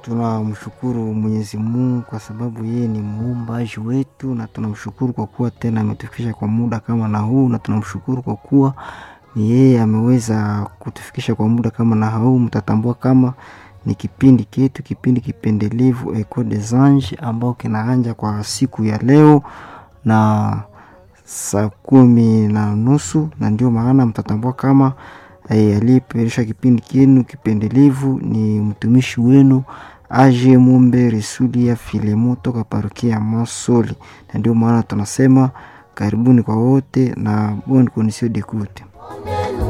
tunamshukuru Mwenyezi Mungu kwa sababu yeye ni muumbaji wetu, na tunamshukuru kwa kuwa tena ametufikisha kwa muda kama na huu, na tunamshukuru kwa kuwa ni yeye ameweza kutufikisha kwa muda kama na huu. Mtatambua kama ni kipindi ketu, kipindi kipendelevu Echo des Anges ambao kinaanja kwa siku ya leo na saa kumi na nusu, na ndio maana mtatambua kama eh, aliyeperisha kipindi kenu kipendelevu ni mtumishi wenu Aje Mumbe Risulia Filemo toka parokia ya Masoli, na ndio maana tunasema karibuni kwa wote na bonne condition d'écoute.